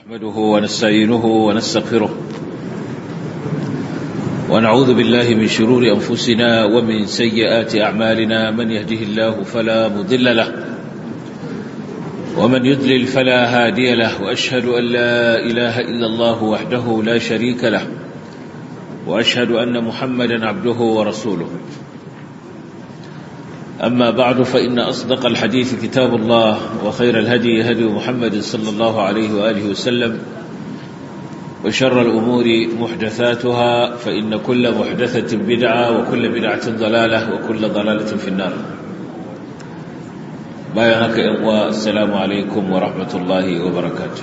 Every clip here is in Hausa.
نحمده ونستعينه ونستغفره ونعوذ بالله من شرور أنفسنا ومن سيئات أعمالنا من يهده الله فلا مضل له ومن يضلل فلا هادي له وأشهد أن لا إله إلا الله وحده لا شريك له وأشهد أن محمدا عبده ورسوله أما بعد فإن أصدق الحديث كتاب الله وخير الهدي هدي محمد صلى الله عليه وآله وسلم وشر الأمور محدثاتها فإن كل محدثة بدعة وكل بدعة ضلالة وكل ضلالة في النار بايعك إخوة السلام عليكم ورحمة الله وبركاته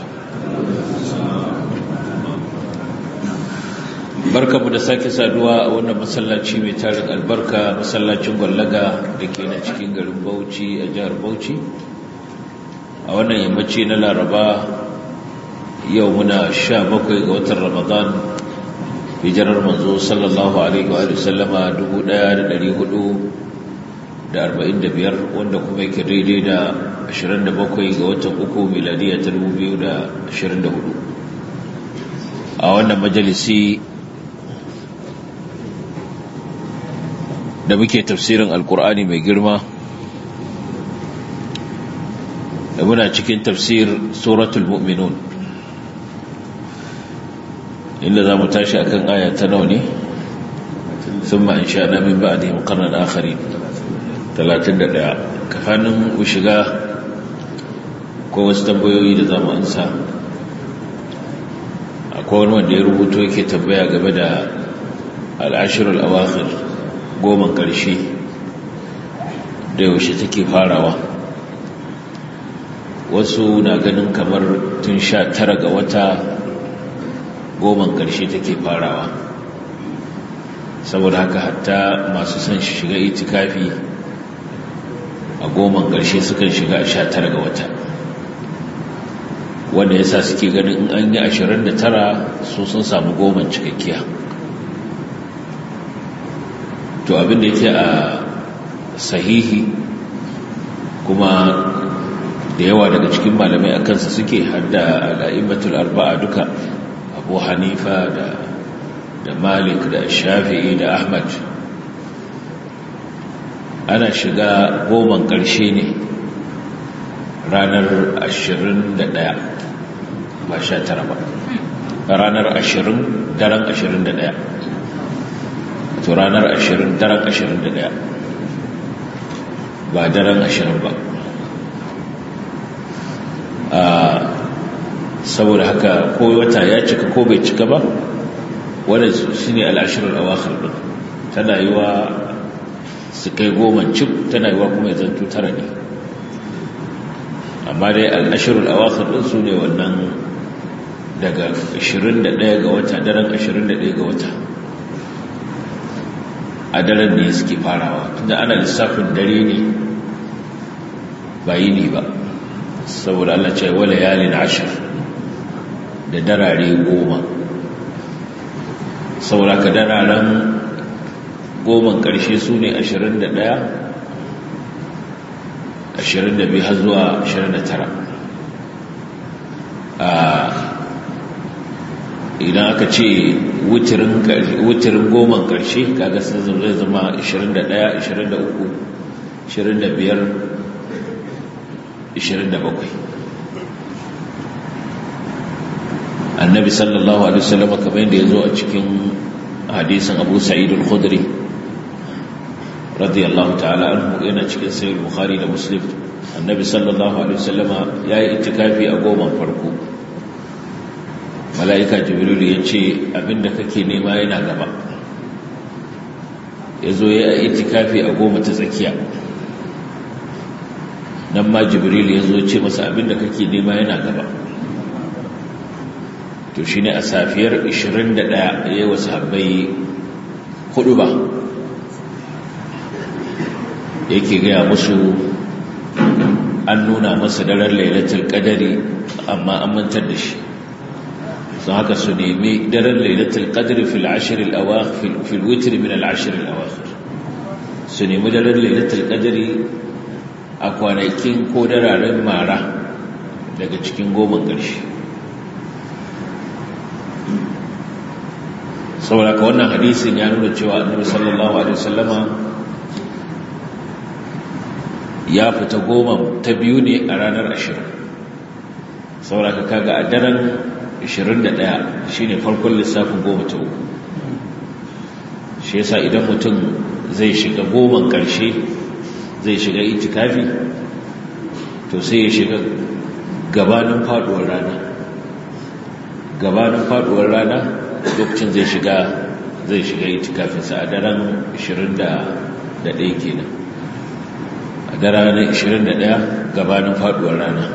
barka mu da sake saduwa a wannan masallaci mai tarin albarka masallacin gwallaga da ke na cikin garin bauchi a jihar bauchi a wannan yammaci na laraba yau muna sha bakwai ga watan ramadan hijirar manzo sallallahu alaihi wa sallama dubu ɗaya da ɗari hudu da arba'in da biyar wanda kuma yake daidai da ashirin da bakwai ga watan uku miladiya ta dubu biyu da ashirin da hudu a wannan majalisi da muke tafsirin alkur'ani mai girma da muna cikin tafsir suratul mu'minun inda za mu tashi akan aya ta nawa ne ثم أنشأنا من بعدهم قرنا آخرين 31 kafanin ku shiga ko wasu tambayoyi da za mu ansa akwai wani wanda ya rubuto yake tambaya game da al'ashirul awakhir goma ƙarshe da yaushe take farawa wasu na ganin kamar tun sha tara ga wata goma ƙarshe take farawa saboda haka hatta masu son shiga itikafi a goma ƙarshe sukan shiga a sha tara ga wata wanda yasa suke ganin in an yi ashirin da tara su sun samu goma cikakkiya to abin da yake a sahihi kuma da yawa daga cikin malamai a kansa suke hadda al'immatul arba'a duka abu hanifa da da malik da shafi'i da ahmad ana shiga goman ƙarshe ne ranar ashirin da ɗaya ba sha tara ba ranar ashirin daren ashirin da ɗaya to ranar ashirin daren ashirin da daya ba daren ashirin ba saboda haka ko wata ya cika ko bai cika ba wadda shi ne al'ashirin a wakar ɗin tana yi wa su kai goma cik tana yi wa kuma ya zanto tara ne amma dai al'ashirin a wakar ɗin su ne wannan daga 21 ga wata daren 21 ga wata a daren ne suke farawa tunda ana lissafin dare ne ba yi ne ba saboda Allah ce wala yalin ashir da darare goma saboda ka dararen goman ƙarshe su ne 21 22 har zuwa 29 a idan aka ce wutirin goman ƙarshe kaga sun zai zama 21 23 25 27 annabi sallallahu alaihi wasallam kamar yadda ya zo a cikin hadisin abu sa'id al-khudri radiyallahu ta'ala anhu yana cikin sahih bukhari da muslim annabi sallallahu alaihi wasallam yayi itikafi a goman farko mala'ika jibril ya ce abinda kake nema yana gaba ya zo ya itikafi a goma ta tsakiya nan ma jibril ya zo ce masa abinda kake nema yana gaba to shi ne a safiyar 21 ya yi wasu habbai hudu ba yake gaya musu an nuna masa daren lailatul kadari amma an mantar da shi don haka su nemi daren lailatul qadr fil ashr al awakhir fil witr min al ashr al awakhir su nemi daren lailatul qadri a kwanakin ko dararen mara daga cikin goma ƙarshe saboda ka wannan hadisin ya nuna cewa annabi sallallahu alaihi wasallama ya fita goma ta biyu ne a ranar ashirin saboda ka kaga a daren 21 shine farkon lissafin goma ta uku shi yasa idan mutum zai shiga goman karshe zai shiga itikafi to sai ya shiga gabanin faduwar rana gabanin faduwar rana lokacin zai shiga zai shiga itikafinsa a daren 21 kenan a daren 21 gabanin faduwar rana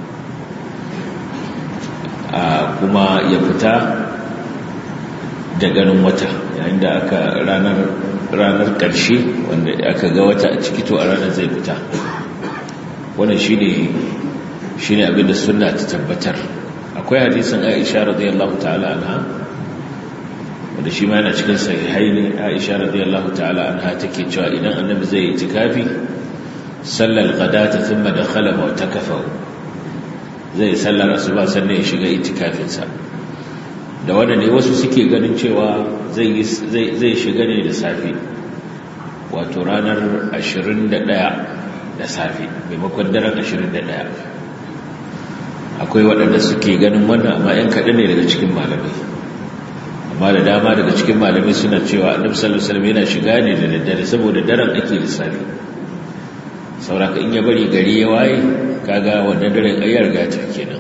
a kuma ya fita da ganin wata yayin da aka ranar ranar ƙarshe wanda aka ga wata a ciki to a ranar zai fita wannan shine shine abin da sunna ta tabbatar akwai hadisin Aisha radiyallahu ta'ala anha wanda shi ma yana cikin sahihaini Aisha radiyallahu ta'ala anha take cewa idan annabi zai yi tikafi sallal ghadata thumma dakhala mu'takafahu zai sallar asuba sannan ya shiga itikafinsa da wanda ne wasu suke ganin cewa zai shiga ne da safe wato ranar 21 da safe maimakon daren 21 akwai waɗanda suke ganin wannan amma 'yan kaɗan ne daga cikin malamai amma da dama daga cikin malamai suna cewa annabi sallallahu alaihi wasallam yana shiga ne da daddare saboda daren ake lissafi sauraka in ya bari gari ya waye kaga wannan daren ayyar ga ta kenan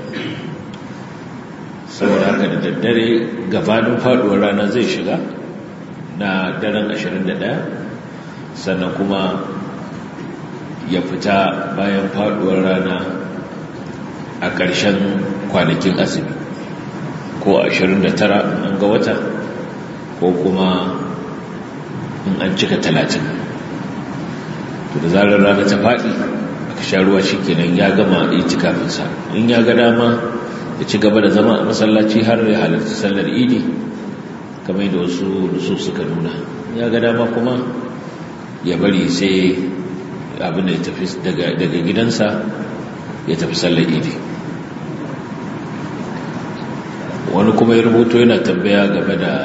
saboda haka da daddare gabanin faduwar rana zai shiga na daren 21 sannan kuma ya fita bayan faduwar rana a ƙarshen kwanakin azumi ko 29 an ga wata ko kuma in an cika 30 to da zarar rana ta faɗi aka sha ruwa shi kenan ya gama itikafinsa in ya ga dama ya ci gaba da zama a masallaci har ya halarci sallar idi kamar da wasu nusu suka nuna ya ga dama kuma ya bari sai abin da ya tafi daga gidansa ya tafi sallar idi wani kuma ya rubuto yana tambaya game da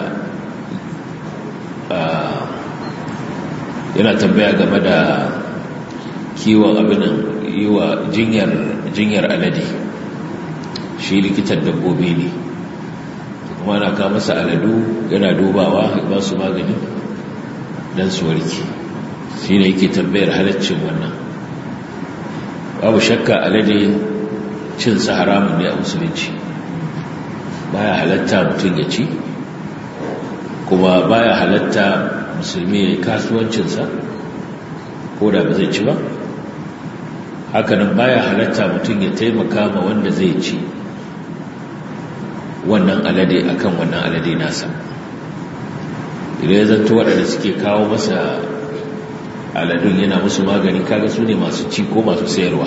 yana tambaya game da kiwon abinan yi wa jinyar alade shi likitan dabbobi ne kuma na kawo masa aladu yana dubawa ba su magani don su warke shi ne yake tambayar halaccin wannan babu shakka alade cinsa haramun ne a musulunci baya halatta mutum ya ci kuma baya halatta musulmi ya yi kasuwancinsa ko da ba zai ci ba hakanan baya halatta mutum ya taimaka ma wanda zai ci wannan alade akan wannan alade nasa idan ya zanto waɗanda suke kawo masa aladun yana musu magani kaga su ne masu ci ko masu sayarwa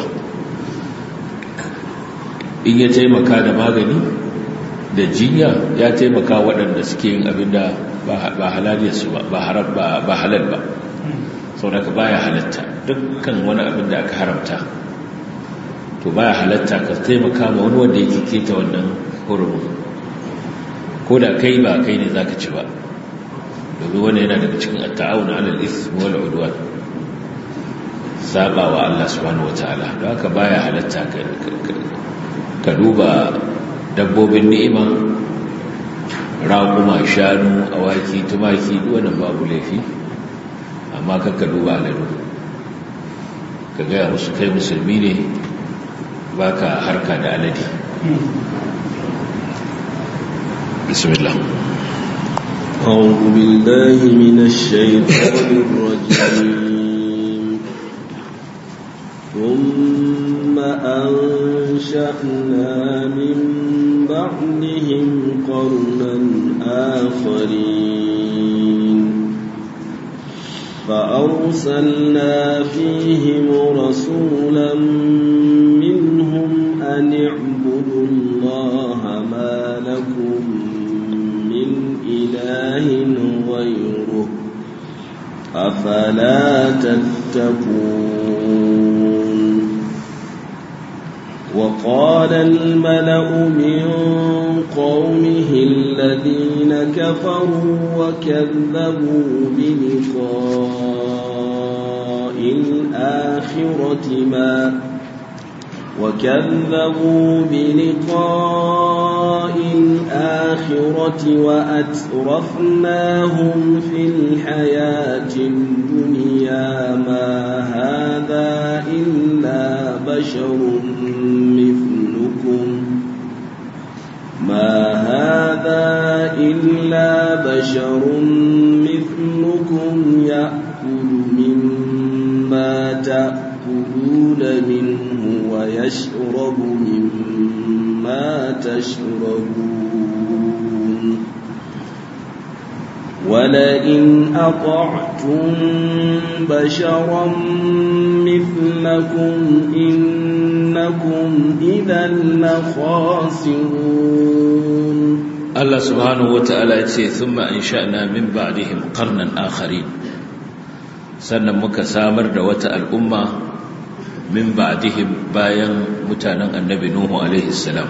in ya taimaka da magani da jinya ya taimaka waɗanda suke yin abin da ba halaliyarsu ba ba halal ba sau da ka baya halatta dukkan wani abin da aka haramta to baya halatta ka taimaka ma wani wanda yake keta wannan hurumin ko da kai ba kai ne za ka ci ba domin wani yana daga cikin ta'awun alal ismi wal udwan saba wa Allah subhanahu wataala don haka baya halatta ka duba dabbobin ni'ima raƙuma shanu awaki tumaki wannan babu laifi amma kakka duba aladu ka gaya musu kai musulmi ne baka harka da alade bismillah أعوذ بالله من الشيطان الرجيم ثم أنشأنا من بعدهم قرنا آخرين فأرسلنا فيهم رسولا منهم أن اعبدوا الله ما لكم من إله غيره أفلا تتقون وقال الملأ من قومه الذين كفروا وكذبوا بلقاء الآخرة ما وكذبوا بلقاء الآخرة وأترفناهم في الحياة الدنيا ما هذا إلا بشر مثلكم ما هذا إلا بشر مثلكم يأكل مما تأكلون منه ويشرب مما تشربون ولئن أطعتم بشرا مثلكم إنكم إذا لخاسرون Allah subhanahu wata'ala ya ce thumma ansha'na min ba'dihim qarnan akharin sannan muka samar da wata al'umma min ba'dihim bayan mutanen annabi nuhu alaihi salam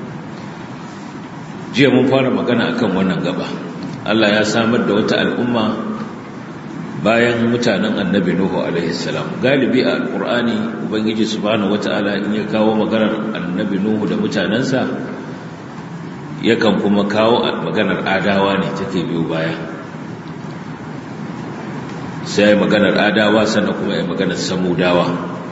jiya mun fara magana akan wannan gaba Allah ya samar da wata al'umma bayan mutanen annabi nuhu alaihi salam galibi a alqur'ani ubangiji subhanahu wata'ala in ya kawo maganar annabi nuhu da mutanansa yakan kuma kawo maganar adawa ne take biyo baya sai maganar adawa sannan kuma ya maganar samudawa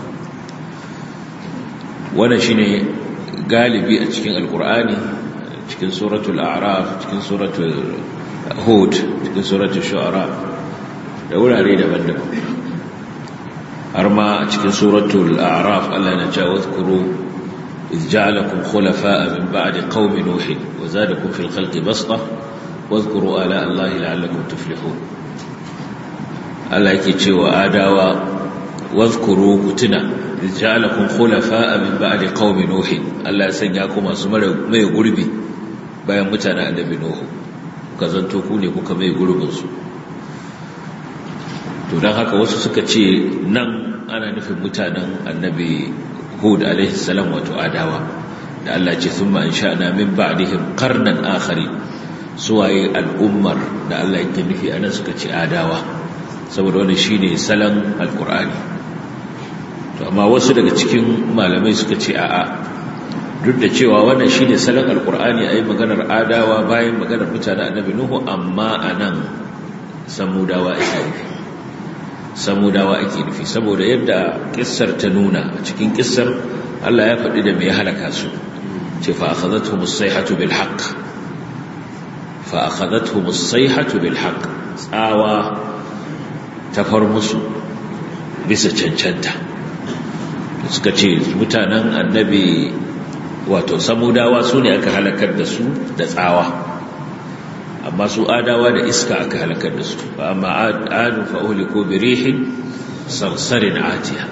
wannan shine galibi a cikin alkur'ani cikin suratul a'raf cikin suratul hud cikin suratul shu'ara da wurare daban-daban har ma a cikin suratul a'raf Allah ya ce wazkuru إذ جعلكم خلفاء من بعد قوم نوح وزادكم في الخلق بسطة واذكروا آلاء الله لعلكم تفلحون الله يكي وآداوا واذكروا كتنا إذ جعلكم خلفاء من بعد قوم نوح الله سنياكم أسمر ما يقربي bayan mutane annabi Nuhu kuka zanto ku ne kuka mai gurbin su to dan haka wasu suka ce nan ana nufin mutanen annabi Hud alaihi salam wato adawa da Allah ce thumma ansha'na min ba'dihim qarnan akhari suwaye al'ummar da Allah yake nufi anan suka ce adawa saboda wannan shine salan alqur'ani to amma wasu daga cikin malamai suka ce a'a duk da cewa wannan shine salan alqur'ani ayi maganar adawa bayan maganar mutanen annabi nuhu amma anan samudawa ake nufi samudawa ake nufi saboda yadda kissar ta nuna a cikin kissar Allah ya faɗi da mai halaka su ce fa akhadathum as-sayhatu bil haqq fa akhadathum as-sayhatu bil haqq tsawa ta far musu bisa cancanta suka ce mutanen annabi wato samudawa su ne aka halakar da su da tsawa amma su adawa da iska aka halakar da su fa amma adu fa uhliku bi rihin sarsarin atiya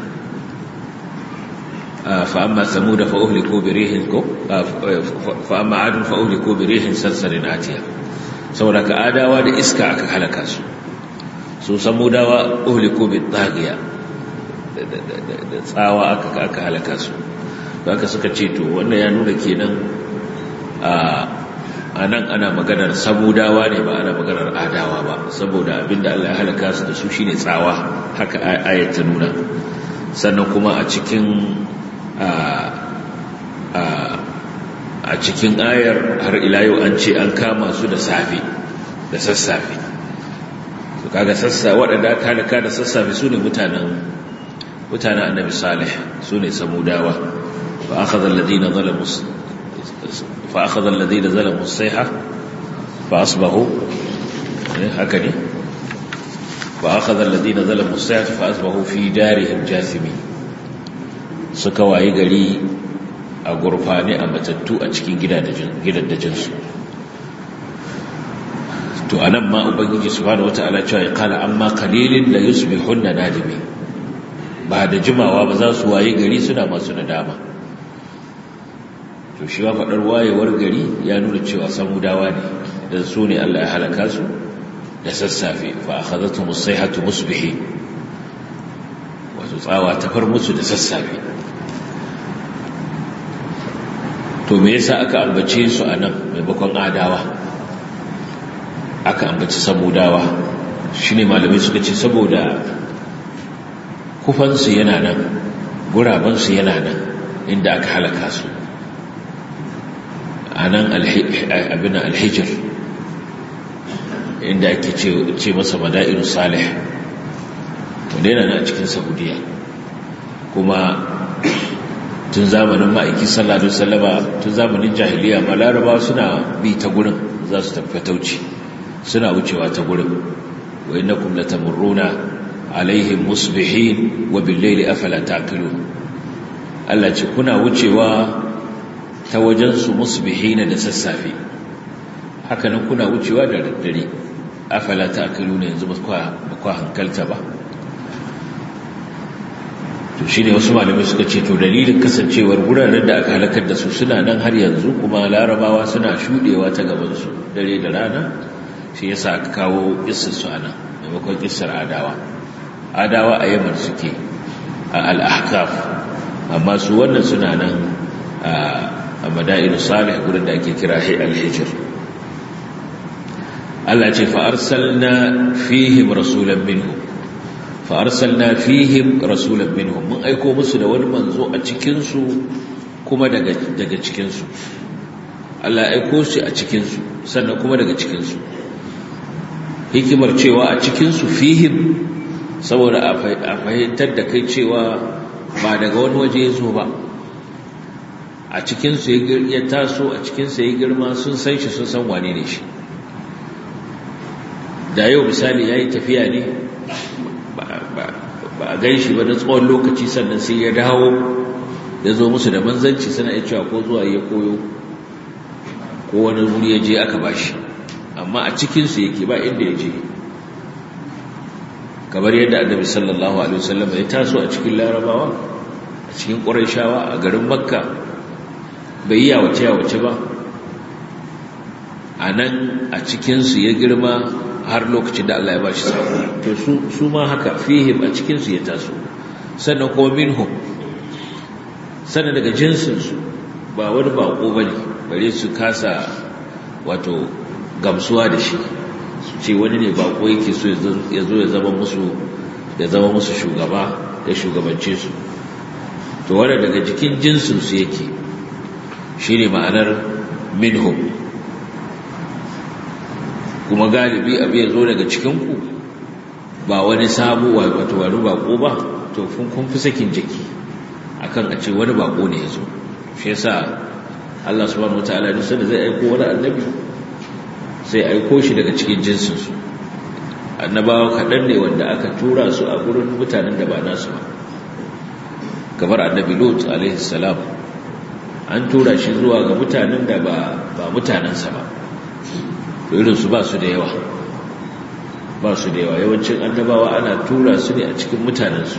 fa amma samud fa uhliku bi rihin ko fa amma adu fa uhliku bi rihin sarsarin atiya saboda ka adawa da iska aka halaka su su samudawa uhliku bi taghiya da tsawa aka aka halaka su haka suka ce to wannan ya nuna kenan a a nan ana maganar samudawa ne ba ana maganar adawa ba saboda abinda Allah ya halaka su da su shine tsawa haka ayat ta nuna sannan kuma a cikin a cikin ayar har ila yau an ce an kama su da safe da sassafe to kaga sassa waɗanda aka halaka da sassafe su ne mutanen mutanen annabi salih su ne samudawa fa akhadha alladhina zalamu فأخذ الذين ظلموا الصيحة فأصبحوا هكذا فأخذ الذين ظلموا الصيحة فأصبحوا في دارهم جاثمين suka waye gari a gurfane a matattu a cikin gidaddajinsu to anan ma ubangiji subhanahu wata'ala cewa ya kala amma qalilin la yusbihunna nadimi ba da jimawa ba za su waye gari suna masu nadama to shi wa faɗar wayewar gari ya nuna cewa samudawa ne da su ne Allah ya halaka su da sassafe fa akhadhatu musayhatu musbihi wato tsawa ta far musu da sassafe to me yasa aka ambace su anan maimakon adawa aka ambaci samudawa shi ne malamai suka ce saboda kufansu yana nan gurabansu yana nan inda aka halaka su a nan abin alhijir inda ake ce masa mada'iru salih wanda yana nan a cikin saudiya kuma tun zamanin ma'aiki sallallahu alaihi wasallama tun zamanin jahiliya ma larabawa suna bi ta gurin za su tafi tauci suna wucewa ta gurin wa innakum latamurruna alaihim musbihin wa bil-layli afala taqilun Allah ce kuna wucewa ta wajen su musbihin da sassafe haka nan kuna wucewa da daddare afala taqilun yanzu ba kwa hankalta ba to shi ne wasu malamai suka ce to dalilin kasancewar wuraren da aka halakar da su suna nan har yanzu kuma larabawa suna shudewa ta gabansu dare da rana shi yasa aka kawo kissar su ana maimakon kissar adawa adawa a yaman suke a al-ahqaf amma su wannan suna nan a madainu salih gurin da ake kira al-hijr Allah ce fa arsalna fihim rasulan minhum fa'arsalna fihim rasulan minhum mun aiko musu da wani manzo a cikinsu kuma daga cikinsu Allah aiko shi a cikinsu sannan kuma daga cikinsu hikimar cewa a cikinsu fihim saboda a fahimtar da kai cewa ba daga wani waje ya zo ba a cikinsu ya taso a cikinsu ya girma sun san shi sun san wane ne shi da yau misali ya yi tafiya ne ba a gan shi ba na tsawon lokaci sannan sai ya dawo ya zo musu da manzanci suna iya cewa ko zuwa ya koyo ko wani wuri ya je aka bashi amma a cikinsu yake ba inda ya je kamar yadda annabi sallallahu alaihi wasallam ya taso a cikin larabawa a cikin ƙurayshawa a garin makka bai yi yawace yawace ba a nan a cikinsu ya girma har lokacin da Allah ya ba shi sako to su ma haka fihim a cikinsu ya taso sannan kuma minhum sannan daga jinsinsu ba wani bako ba ne bare su kasa wato gamsuwa da shi su ce wani ne bako yake so ya zo ya zama musu ya zama musu shugaba ya shugabance su to wanda daga jikin jinsinsu yake shi ne ma'anar minhum kuma galibi abu ya zo daga cikinku ba wani sabu wato wani bako ba to kun fi sakin jiki akan a ce wani bako ne ya zo shi yasa Allah subhanahu wataala duk sanda zai aiko wani annabi sai aiko shi daga cikin jinsinsu annabawa kaɗan ne wanda aka tura su a gurin mutanen da ba nasu ba kamar annabi lut alaihi salam an tura shi zuwa ga mutanen da ba mutanensa ba irinsu ba su da yawa ba su da yawa yawancin annabawa ana tura su ne a cikin mutanensu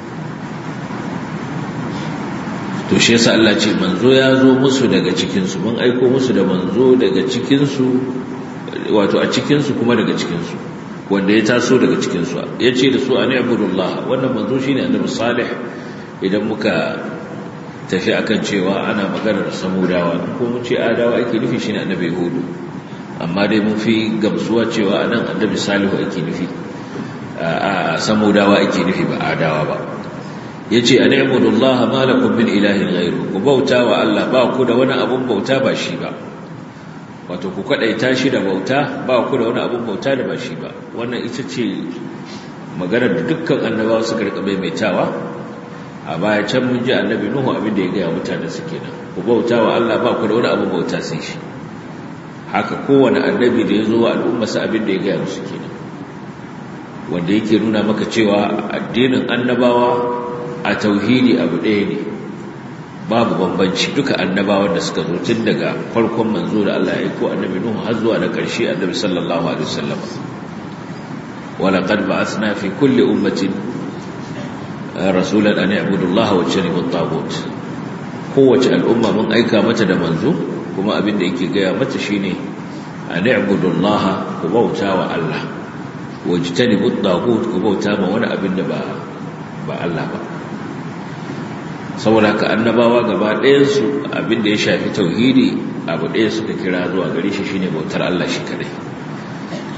to shi yasa Allah ce manzo ya zo musu daga cikinsu mun aiko musu da manzo daga cikinsu wato a cikinsu kuma daga cikinsu wanda ya taso daga cikinsu ya ce da su a ni'budullah wannan manzo shine annabi salih idan muka tafi akan cewa ana maganar samudawa ko mun ce adawa ake nufi shine annabi hudu amma dai mun fi gamsuwa cewa anan annabi salihu ake nufi a samudawa ake nufi ba adawa ba yace an ibudullaha ma lakum min ilahin ghairu ku bauta wa Allah ba ku da wani abun bauta ba shi ba wato ku kadaita shi da bauta ba ku da wani abun bauta da ba shi ba wannan ita ce maganar da dukkan annabawa suka rika maimaitawa a baya can mun ji annabi nuhu abin da ya gaya mutane su kenan ku bauta wa Allah ba ku da wani abun bauta sai shi haka kowane annabi da ya zo wa al'ummarsa abin da ya gaya musu kenan wanda yake nuna maka cewa addinin annabawa a tauhidi abu ɗaya ne babu bambanci duka annabawan da suka zo tun daga farkon manzo da Allah ya aiko annabi Nuhu har zuwa da ƙarshe annabi sallallahu alaihi wasallam wala qad ba'athna fi kulli ummatin rasulan an ya'budu Allah wa yajtanibu at-taghut kowace al'umma mun aika mata da manzo kuma abin da yake gaya mata shine an ya'budu Allah ku bauta wa Allah wa yajtanibu at-taghut ku bauta ma wani abin da ba ba Allah ba saboda haka annabawa gaba ɗayansu abinda ya shafi tauhidi abu ɗaya suka kira zuwa gare shi shine bautar Allah shi kadai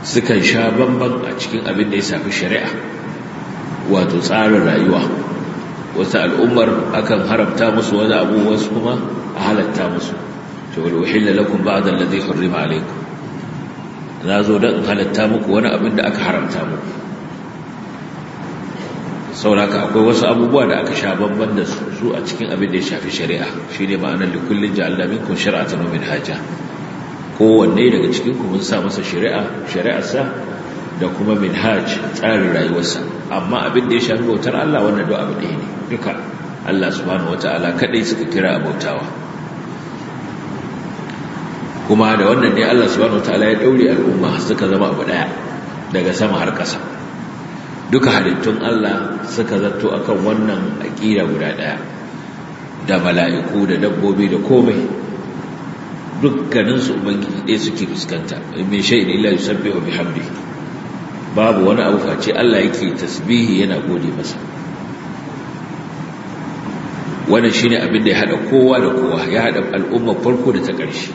sukan sha bamban a cikin abin da ya shafi shari'a wato tsarin rayuwa wasu al'ummar akan haramta musu wani abu wasu kuma a halatta musu to wal uhilla lakum ba'da alladhi hurrima alaykum na zo dan halatta muku wani abin da aka haramta muku sauraka akwai wasu abubuwa da aka sha bamban da su a cikin abin da ya shafi shari'a shine ma'anar likullin ja'alna minkum shari'atan wa minhaja kowanne daga cikin ku mun sa masa shari'a shari'arsa da kuma minhaj tsarin rayuwarsa amma abin da ya shafi bautar Allah wannan duk abu ɗaya ne duka Allah subhanahu wata'ala kadai suka kira a bautawa kuma da wannan ne Allah subhanahu wata'ala ya daure al'umma suka zama abu ɗaya daga sama har ƙasa duka halittun Allah suka zato akan wannan aƙida guda ɗaya da mala'iku da dabbobi da komai dukkaninsu ubangiji ɗaya suke fuskanta mai shaidu illa yusabbihu bihamdi babu wani abu face Allah yake tasbihi yana gode masa wannan shine abin da ya hada kowa da kowa ya hada al'umma farko da ta ƙarshe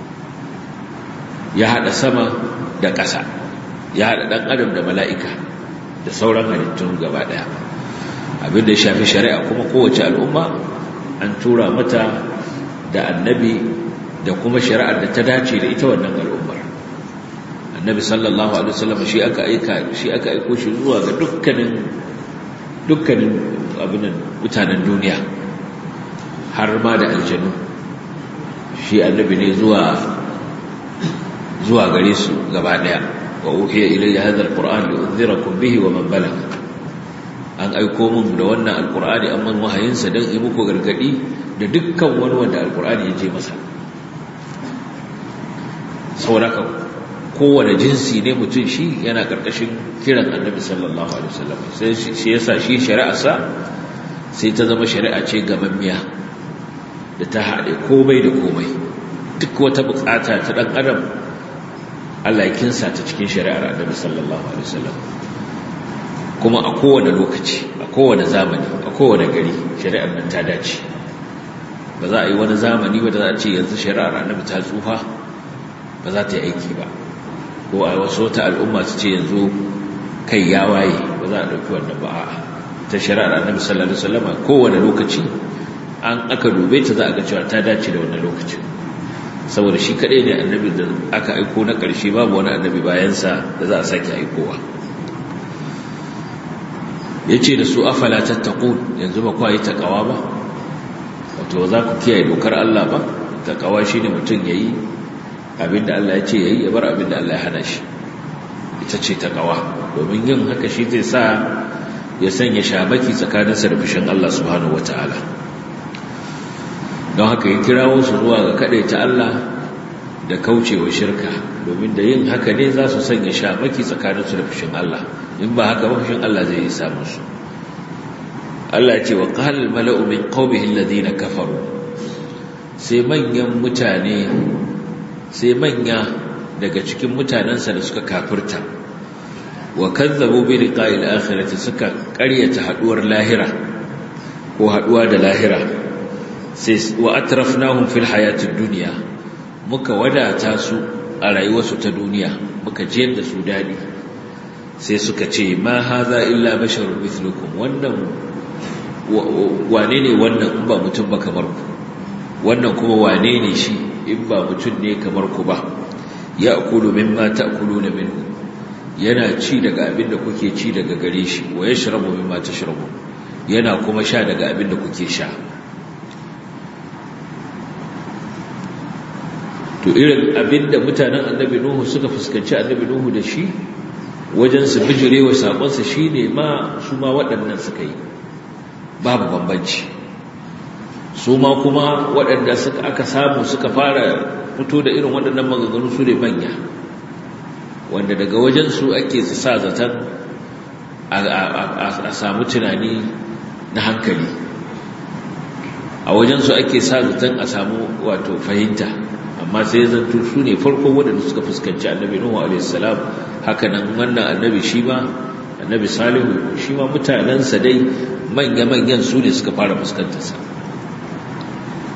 ya hada sama da ƙasa ya hada dan adam da mala'ika da sauran halittun gaba daya abin da ya shafi shari'a kuma kowace al'umma an tura mata da annabi da kuma shari'ar da ta dace da ita wannan al'ummar annabi sallallahu alaihi wasallam shi aka aika shi aka aiko shi zuwa ga dukkanin dukkanin abinan mutanen duniya har ma da aljanu shi annabi ne zuwa zuwa gare su gaba daya wa uhiya ilayya hadha alquran li unzirakum bihi wa man balagha an aiko mun da wannan alqur'ani amma wahayin sa dan yi muku gargadi da dukkan wani wanda alqur'ani ya je masa saboda kowane jinsi ne mutum shi yana ƙarƙashin kiran annabi sallallahu alaihi wasallam sai shi yasa shi shari'arsa sai ta zama shari'a ce gamammiya da ta haɗe komai da komai duk wata buƙata ta ɗan adam Allah ya kinsa ta cikin shari'ar annabi sallallahu alaihi wasallam kuma a kowane lokaci a kowane zamani a kowane gari shari'ar nan ta dace ba za a yi wani zamani ba da za a ce yanzu shari'ar annabi ta tsufa ba za ta yi aiki ba ko a wasu wata al'umma su ce yanzu kai ya waye ba za a ɗauki wannan ba a ta shari'ar annabi sallallahu alaihi wasallam kowane lokaci an aka dube ta za a ga cewa ta dace da wannan lokacin saboda shi kaɗai ne annabi da aka aiko na ƙarshe babu wani annabi bayansa da za a sake aikowa ya ce da su afala tattaqun yanzu ba kwa yi taƙawa ba wato za ku kiyaye dokar Allah ba taƙawa shi ne mutum ya yi abinda Allah ya ce ya yi ya bar abinda Allah ya hana shi ita ce taƙawa domin yin haka shi zai sa ya sanya shamaki tsakaninsa da fushin Allah subhanahu wa ta'ala don haka ya kirawo su zuwa ga ta Allah da kaucewa shirka domin da yin haka ne za su sanya shamaki tsakaninsu da fushin Allah in ba haka ba fushin Allah zai yi samun su Allah ya ce wa qala al-mala'u min qaumihi alladhina kafaru sai manyan mutane sai manya daga cikin mutanensa da suka kafirta wa kazzabu bi liqa'il akhirati suka ƙaryata haduwar lahira ko haduwa da lahira sai wa atrafnahum fil hayatid dunya muka wadata su a rayuwarsu ta duniya muka jiyar da su dadi sai suka ce ma haza illa basharun mithlukum wannan wane ne wannan in ba mutum ba kamar ku wannan kuma wane ne shi in ba mutum ne kamar ku ba ya akulu mimma ta'kuluna minhu yana ci daga abin da kuke ci daga gare shi wa yashrabu mimma tashrabu yana kuma sha daga abin da kuke sha to irin abin da mutanen annabi nuhu suka fuskanci annabi nuhu da shi wajen su bijirewa sakonsa shine ma su ma waɗannan suka yi babu bambanci su ma kuma waɗanda suka aka samu suka fara fito da irin waɗannan maganganu su ne manya wanda daga wajensu ake sa zaton a samu tunani na hankali a wajensu ake sa zaton a samu wato fahimta amma sai zanto su ne farkon waɗanda suka fuskanci annabi nuhu a.s. hakanan wannan annabi shi ma annabi salihu shi ma mutanensa dai manya-manyan su ne suka fara fuskantarsa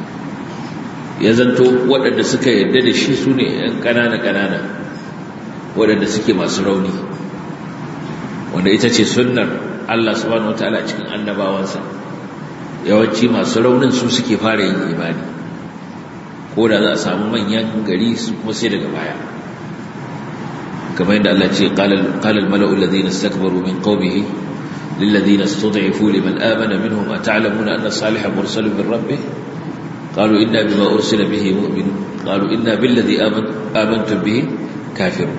ya zanto waɗanda suka yarda da shi su ne ‘yan ƙanana-ƙanana waɗanda suke masu rauni wanda ita ce sunnar Allah subhanahu wataala a cikin annabawansa yawanci masu raunin su suke fara yin imani ko da za a samu manyan gari su kuma sai daga baya kamar yadda Allah ce qala al-mala'u alladhina istakbaru min qaumihi للذين استضعفوا لمن آمن منهم أتعلمون أن صالحا مرسل من ربه قالوا إنا بما أرسل به مؤمن قالوا إنا بالذي آمن آمنتم به كافرون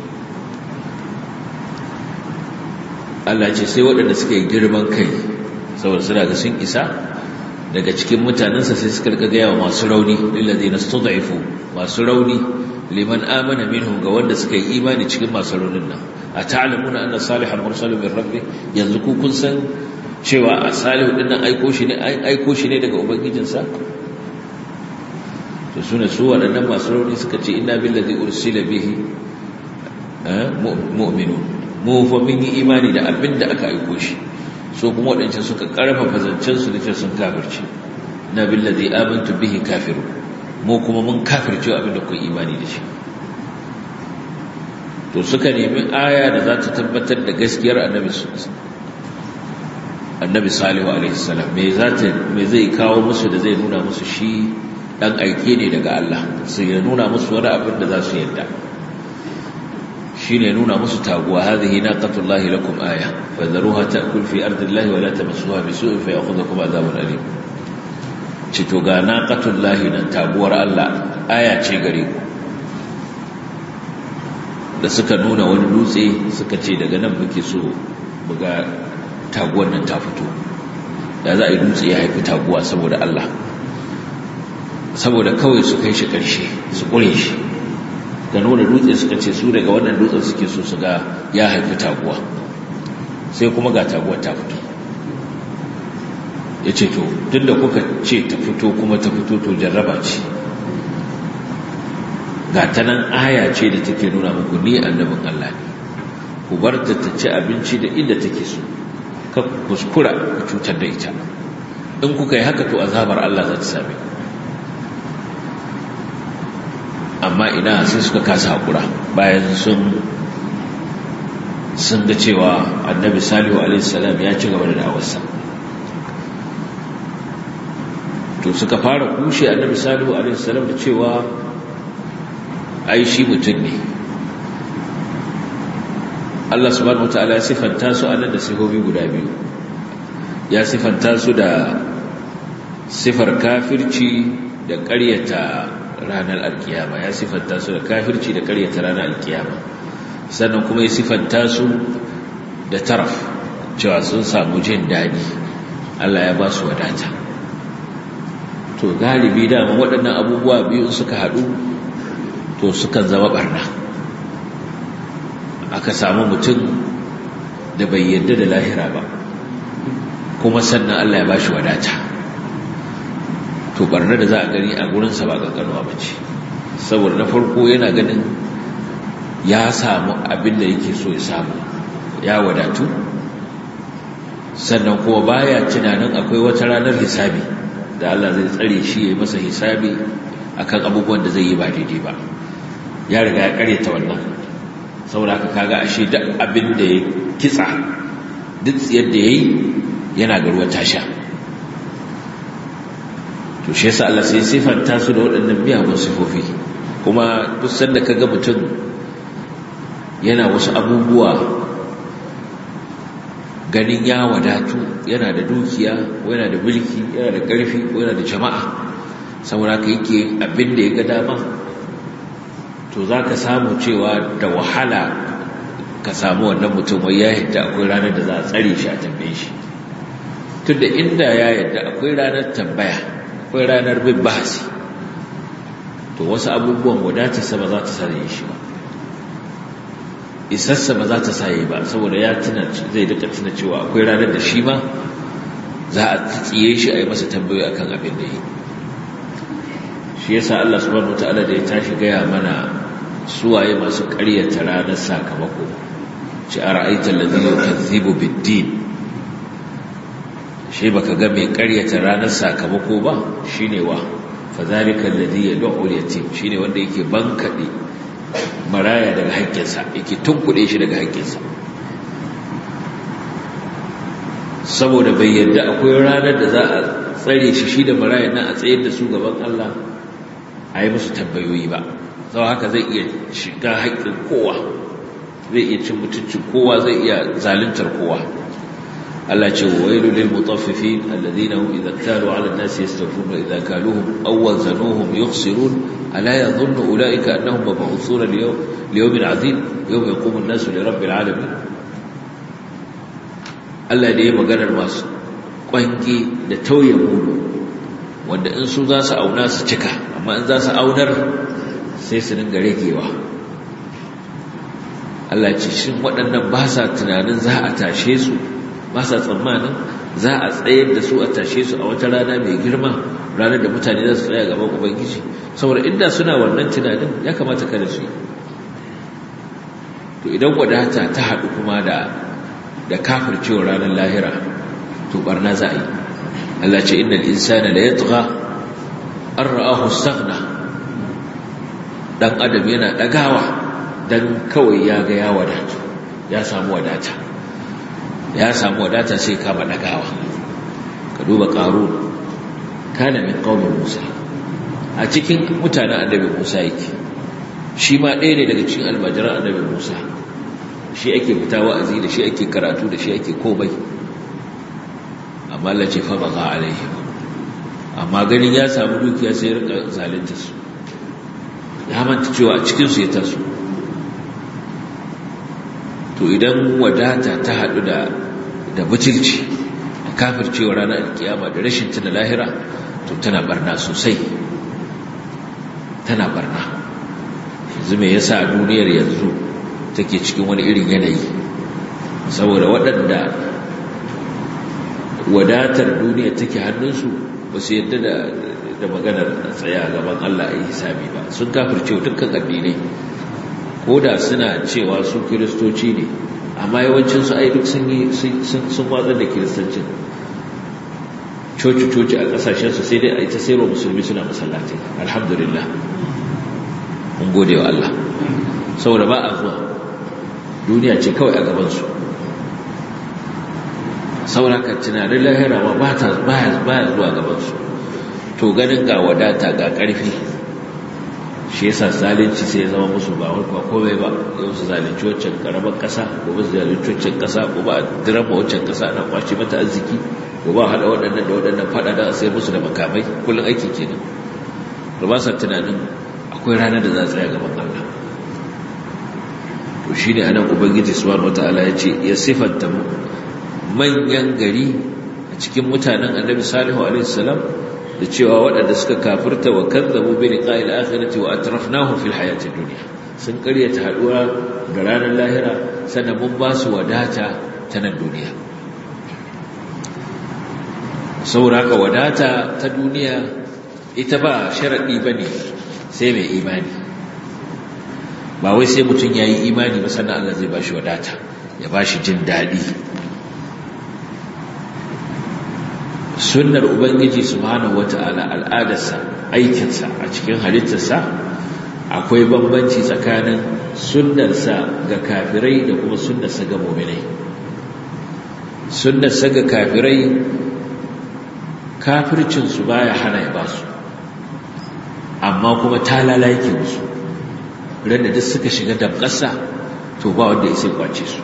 Allah ce sai waɗanda suka yi girman kai saboda suna ga sun isa daga cikin mutanensa sai suka rika gaya wa masu rauni lillazi na studaifu masu rauni liman amana minhum ga wanda suka yi imani cikin masu raunin nan a ta'lamuna anna salihan mursalun min rabbi yanzu ku kun san cewa a salihu din nan aiko shi ne aiko shi ne daga ubangijinsa to sune su waɗannan masu rauni suka ce inna billazi ursila bihi mu'minun mu fa mun yi imani da abin da aka aiko shi so kuma waɗancan suka ƙarfafa zancensu da ce sun kafirce na billazi amantu bihi kafiru mu kuma mun kafirce abin da kun imani da shi to suka nemi aya da za ta tabbatar da gaskiyar annabi annabi salihu alaihi salam me za ta me zai kawo musu da zai nuna musu shi dan aike ne daga Allah sai ya nuna musu wani abin da za su yarda shine nuna musu taguwa hadhihi naqatullahi lakum aya fadharuha ta'kul fi ardillahi wa la tamassuha bisu'in fayakhudhukum adhabun alim cito ga naqatullahi nan taguwar Allah aya ce gare ku da suka nuna wani dutse suka ce daga nan muke so buga taguwar nan ta fito da za a yi dutse ya haifi taguwa saboda Allah saboda kawai su kai shi ƙarshe su ƙure shi da nuna dutse suka ce su daga wannan dutsen suke so su ga ya haifi taguwa sai kuma ga taguwar ta fito ya ce to duk da kuka ce ta fito kuma ta fito to jarraba ce ga ta nan aya ce da take nuna muku ni annabin Allah ne ku bar ta ta ci abinci da inda take so ka kuskura ku cutar da ita in kuka yi haka to azabar Allah za ta same ku amma ina sai suka kasa haƙura bayan sun sun ga cewa annabi salihu alaihissalam ya ci gaba da da'awarsa to suka fara kushe annabi salihu alaihissalam da cewa ai shi mutum ne Allah subhanahu wataala ya sifanta su anan da sifofi guda biyu ya sifanta su da sifar kafirci da ƙaryata ranar alkiyama ya sifanta su da kafirci da karyata ranar alkiyama sannan kuma ya sifanta su da taraf cewa sun samu jin daɗi Allah ya ba su wadata to galibi dama waɗannan abubuwa biyu suka haɗu to sukan zama barna aka samu mutum da bai yarda da lahira ba kuma sannan Allah ya ba shi wadata to barna da za a gani a gurinsa ba ƙanƙanuwa ba ce saboda na farko yana ganin ya samu abin da yake so ya samu ya wadatu sannan kuma baya tunanin akwai wata ranar hisabi da Allah zai tsare shi ya yi masa hisabi akan abubuwan da zai yi ba daidai ba ya riga ya karyata wannan saboda haka kaga ashe duk abin da ya kitsa duk tsiyar da ya yi yana ga ruwa tasha to shi yasa Allah sai sifanta su da waɗannan miyagun sifofi kuma duk sanda kaga mutum yana wasu abubuwa ganin ya wadatu yana da dukiya ko yana da mulki yana da ƙarfi ko yana da jama'a saboda ka yake abin da ya ga dama to za ka samu cewa da wahala ka samu wannan mutum wai ya yadda akwai ranar da za a tsare shi a tambaye shi tun da inda ya yadda akwai ranar tambaya akwai ranar bin bahasi to wasu abubuwan wadatarsa ba za ta sare shi ba isassa ba za ta saye ba saboda ya tuna zai duka tuna cewa akwai ranar da shi ma za a tsiye shi a yi masa tambayoyi akan abin da yi shi yasa Allah subhanahu wataala da ya tashi gaya mana suwaye masu ƙaryata ranar sakamako ci a ra'aitar ladhi yukazzibu bid-din shi baka ga mai ƙaryata ranar sakamako ba shine wa fadhalika alladhi yad'u al-yatim shine wanda yake bankade maraya daga haƙƙinsa yake tunkuɗe shi daga haƙƙinsa saboda bai yadda akwai ranar da za a tsare shi shi da marayan nan a tsayar da su gaban Allah a yi musu tambayoyi ba sau haka zai iya shiga haƙƙin kowa zai iya cin mutuncin kowa zai iya zaluntar kowa Allah ce wa wailu lil mutaffifin alladhina hum idza talu 'ala an-nasi yastawfun wa idza kaluhum aw wazanuhum yukhsirun ala yadhunnu ulaika annahum mab'uthuna li yawmin 'azim yawma yaqumu an-nasu li rabbil 'alamin Allah da ya maganar masu kwangi da tauye mudu wanda in su za su auna su cika amma in za su aunar sai su dinga ragewa Allah ce shin waɗannan ba sa tunanin za a tashe su ba sa tsammanin za a tsayar da su a tashe su a wata rana mai girma ranar da mutane za su tsaya gaban ubangiji saboda inda suna wannan tunanin ya kamata kada su yi to idan wadata ta haɗu kuma da da kafircewa ranar lahira to barna za a yi Allah ce innal insana la yatgha an ra'ahu istaghna dan adam yana dagawa dan kawai ya ga ya wadata ya samu wadata ya samu wadata sai kama dagawa ka duba qarun kana min qaumin musa a cikin mutanen annabi musa yake shi ma ɗaya ne daga cikin almajiran annabi musa shi ake fita wa'azi da shi ake karatu da shi ake komai amma Allah ce fa baga alaihi amma ganin ya samu dukiya sai rika zalunta su ya manta cewa a cikin su ya taso to idan wadata ta hadu da da butulci da kafircewa ranar alkiyama da rashin tuna lahira to tana barna sosai tana barna yanzu me yasa duniyar yanzu take cikin wani irin yanayi saboda waɗanda wadatar duniya take hannunsu ba su yadda da da maganar tsaya gaban Allah a yi hisabi ba sun kafirce dukkan addinai ko da suna cewa su kiristoci ne amma yawancinsu ai duk sun yi sun watsar da kiristancin coci-coci a ƙasashensu sai dai a ita sayarwa musulmi suna masallatai alhamdulillah mun gode wa Allah saboda ba a zuwa duniya ce kawai a gabansu sauraka tunanin lahira ma ba ta baya zuwa gabansu to ganin ga wadata ga ƙarfi shi yasa zalunci sai ya zama musu ba wani komai ba yau su zalunci waccan karamar ƙasa gobe su zalunci waccan ƙasa gobe a dirama waccan ƙasa ana kwace mata arziki gobe a haɗa waɗannan da waɗannan faɗa da a sayar musu da makamai kullum aiki kenan da ba sa tunanin akwai ranar da za a tsaya gaban Allah to shi ne anan ubangiji subhanahu wataala ya ce ya sifanta manyan gari a cikin mutanen annabi salihu alaihi salam da cewa waɗanda suka kafirta wa kazzabu bi liqa'il akhirati wa atrafnahum fil hayatid dunya sun ƙaryata haɗuwa da ranar lahira sannan mun ba su wadata ta nan duniya saboda haka wadata ta duniya ita ba sharaɗi ba ne sai mai imani ba wai sai mutum ya yi imani ba sannan Allah zai ba shi wadata ya ba shi jin daɗi sunnar ubangiji subhanahu wata'ala al'adarsa aikinsa a cikin halittarsa akwai bambanci tsakanin sunnarsa ga kafirai da kuma sunnarsa ga muminai sunnarsa ga kafirai kafircinsu baya hana ya basu amma kuma talala yake musu randa duk suka shiga damƙasa to ba wanda ya sai kwace su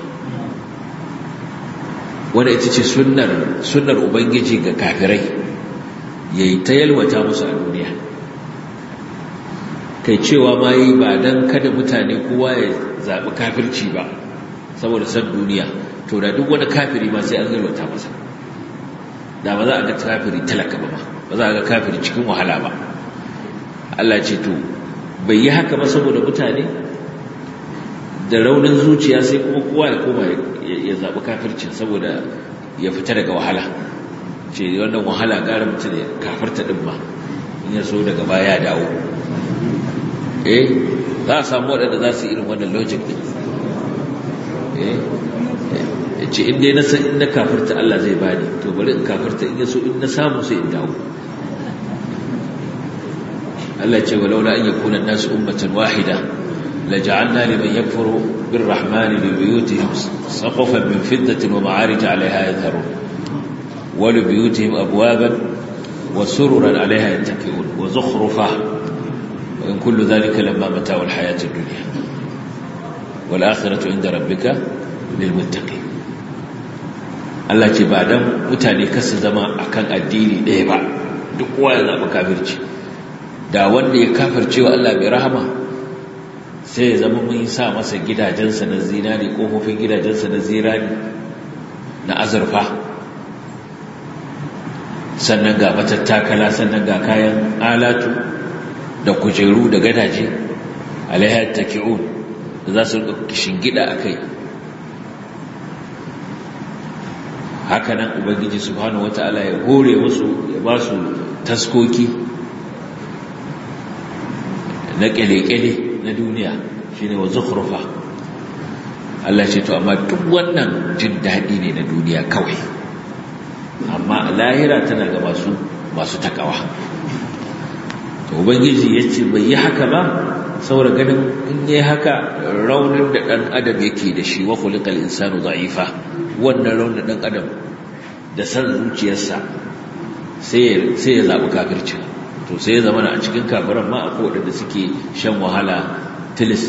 wanda ita ce sunnar ubangiji ga kafirai ya yi ta yalwata musu a duniya kai cewa ma yi ba don kada mutane kowa ya zaɓi kafirci ba saboda san duniya to da duk wani kafiri ma sai an yalwata masa da ba za a ga kafiri talaka ba ba za a ga kafiri cikin wahala ba Allah ce to bai yi haka ba saboda mutane da raunin zuciya sai kuma kowa ya koma ya zaɓi kafircin saboda ya fita daga wahala ce wannan wahala gara mutum ya kafarta ɗin ma in ya so daga baya dawo eh za a samu waɗanda za su irin wannan logic ɗin eh ya ce in dai na san in na kafarta Allah zai bani to bari in kafarta in ya so in na samu sai in dawo Allah ce walaula an yakuna nasu ummatan wahida لجعلنا لمن يكفر بالرحمن لبيوتهم سقفا من فضة ومعارج عليها يظهرون ولبيوتهم أبوابا وسررا عليها يتكئون وزخرفا وإن كل ذلك لما متاع الحياة الدنيا والآخرة عند ربك للمتقين Allah ce ba dan mutane kasu zama akan addini ɗaya ba duk kowa ya zaɓi kafirci da wanda ya kafirce wa Allah mai rahama sai ya zama mun sa masa gidajensa na zinari ƙofofin gidajensa na zirani na azurfa sannan ga matattakala sannan ga kayan alatu da kujeru da gadaje alaihar taki'un da za su rika gida a kai hakanan ubangiji subhanahu wata'ala ya hore musu ya ba su taskoki na kyale-kyale na duniya shine wa zukhrufa Allah ce to amma duk wannan jin daɗi ne na duniya kawai amma lahira tana ga masu masu takawa to ubangiji yace bai yi haka ba saboda ganin in yi haka raunin da dan adam yake da shi wa khuliqal insanu da'ifa wannan raunin dan adam da san zuciyarsa sai sai ya zabi kafirci to sai ya zama a cikin kafiran ma akwai wadanda suke shan wahala tilis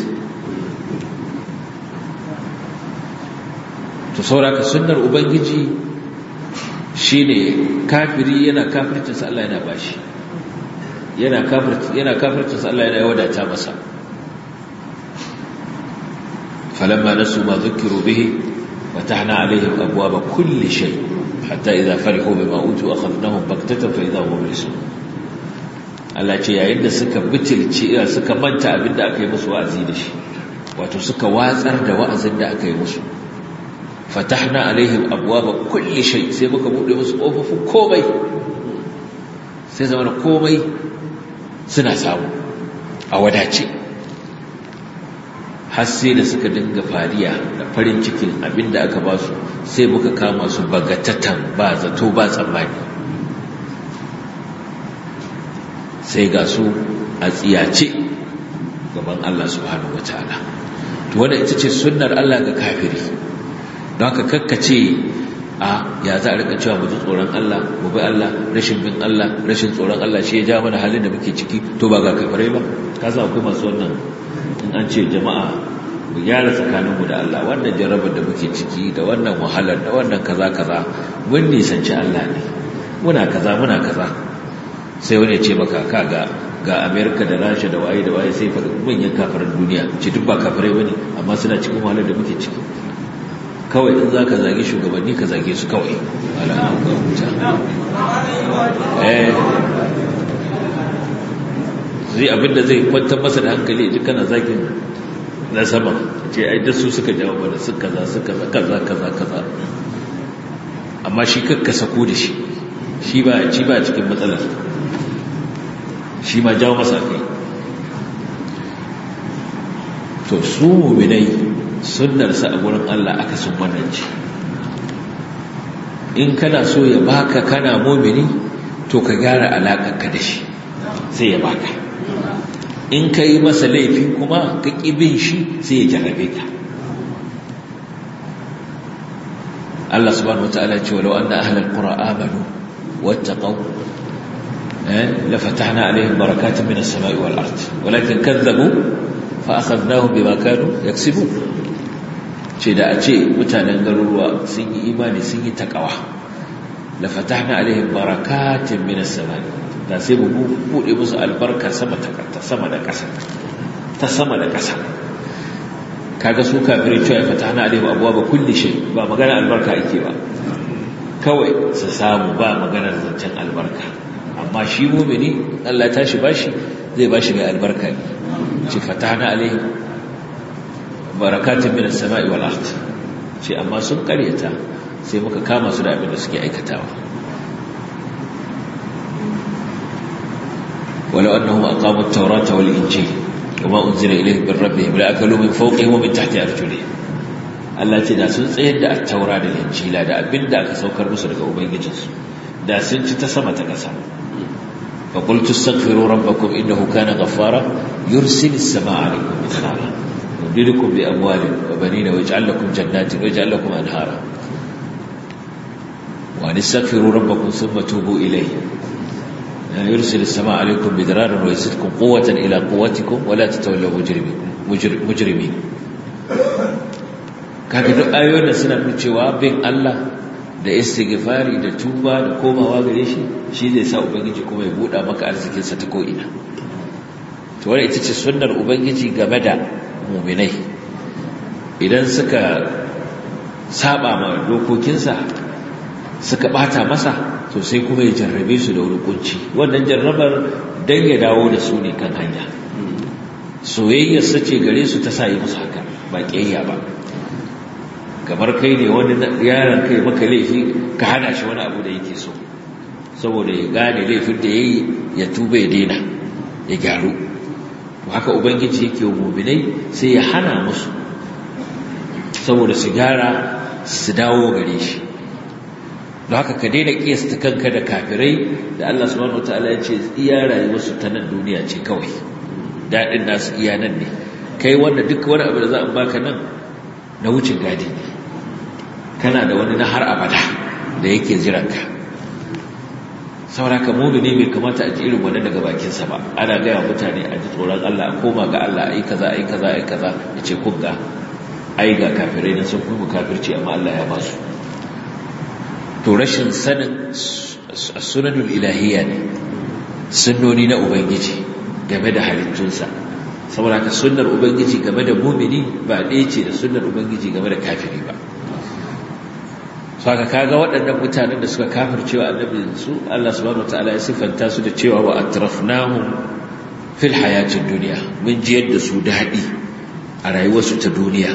to sauraka sunnar ubangiji shine kafiri yana kafircinsa Allah yana bashi yana kafirci yana kafircinsa Allah yana wadata masa falamma nasu ma dhukiru bihi fatahna alaihim abwaaba kulli shay hatta idha farihu bima utu akhadnahum baktatan fa idha hum mublisun Allah ce yayin da suka bitilce suka manta abinda aka yi musu wa'azi da shi wato suka watsar da wa'azin da aka yi musu fatahna alaihim abwaba kulli shay sai muka bude musu kofofin komai sai zama komai suna samu a wadace har sai da suka dinga fariya da farin cikin abinda aka ba su sai muka kama su bagatatan ba zato ba tsammani sai ga su a tsiyace gaban Allah subhanahu wataala to wannan ita ce sunnar Allah ga kafiri don haka kakkace a ya za a rika cewa mu ji tsoron Allah mu bi Allah rashin bin Allah rashin tsoron Allah shi ya ja mana halin da muke ciki to ba ga kafirai ba ka san akwai masu wannan in an ce jama'a mu gyara tsakaninmu da Allah wannan jarabar da muke ciki da wannan wahalar da wannan kaza kaza mun nisanci Allah ne muna kaza muna kaza sai wani ya ce maka ka ga ga Amerika da Rasha da waye da waye sai faɗi manyan kafirin duniya ce duk ba kafirai bane amma suna cikin wahalar da muke ciki kawai in za ka zage shugabanni ka zage su kawai zai abinda zai kwantar masa da hankali ji kana zagin na sama ce ai da su suka jawo mana su kaza su kaza kaza kaza kaza amma shi kakka sako da shi shi ba ci ba cikin matsalar shi ma jawo masa kai to su muminai sunnarsa a gurin Allah aka sun wannan ce in kana so ya baka kana mumini to ka gyara alaƙarka da shi sai ya baka in ka yi masa laifi kuma ka bin shi sai ya jarrabe ka Allah subhanahu wata'ala ce walau anna ahlal qura amanu wattaqaw la fatahna alaihim barakatin minas sama'i wal ard walakin kadzabu fa akhadnahum bima kanu yaksibun ce da a ce mutanen garuruwa sun yi imani sun yi takawa la fatahna alaihim barakatin minas samai da sai mu bude musu albarka sama ta sama da ƙasa ta sama da ƙasa kaga su kafirai cewa ya fatahna alaihim abwaaba kulli shay ba magana albarka ake ba kawai su samu ba maganar zancen albarka amma shi mumini Allah ta shi bashi zai bashi mai albarka ne ce fatahna alaihim barakatun minas sama'i wal ard ce amma sun karyata sai muka kama su da abin da suke aikatawa walau annahum aqamu at-taurata wal injil wama unzila ilayhim min rabbihim la akalu min fawqihim wa min tahti arjulihim Allah ce da sun tsayar da at-taura da injila da abin da aka saukar musu daga ubangijinsu da sun ci ta sama ta ƙasa فقلت استغفروا ربكم إنه كان غفارا يرسل السماء عليكم مدرارا يمددكم بأموال وبنين ويجعل لكم جنات ويجعل لكم أنهارا وأن استغفروا ربكم ثم توبوا إليه يرسل السماء عليكم مدرارا ويزدكم قوة إلى قوتكم ولا تتولوا مجرمين مجرمين kaga duk ayoyin da suna nuna cewa bin Allah da istighfari da tuba da komawa gare shi shi zai sa ubangiji kuma ya buɗa maka arzikinsa ta ko'ina to wani ita ce sunnar ubangiji game da muminai idan suka saba ma dokokinsa suka bata masa to sai kuma ya jarrabe su da wani kunci wannan jarrabar dan ya dawo da su ne kan hanya soyayyar sace gare su ta sa yi musu haka ba kiyayya ba kamar kai ne wani yaron kai maka laifi ka hana shi wani abu da yake so saboda ya gane laifin da ya yi ya tuba ya daina ya gyaru haka ubangiji yake muminai sai ya hana musu saboda su gyara su dawo gare shi don haka ka daina kiyasta kanka da kafirai da Allah subhanahu wataala ya ce iya rayuwarsu ta nan duniya ce kawai daɗin nasu iya nan ne kai wanda duk wani abu da za a baka nan na wucin gadi ne kana da wani na har abada da yake jiranka sauraka mumini bai kamata a ji irin wannan daga bakinsa ba ana gaya mutane a ji tsoron Allah a koma ga Allah ai kaza ai kaza ai kaza ya ce kun ga ai ga kafirai na sun kuma kafirci amma Allah ya ba su to rashin sanin sunanul ilahiyya ne sunnoni na ubangiji game da halittunsa saboda ka sunnar ubangiji game da mumini ba ɗaya ce da sunnar ubangiji game da kafiri ba saka kaga waɗannan mutanen da suka kafircewa annabin su Allah subhanahu wataala ya sifanta su da cewa wa atrafnahum fil hayatid dunya mun jiyar da su daɗi a rayuwarsu ta duniya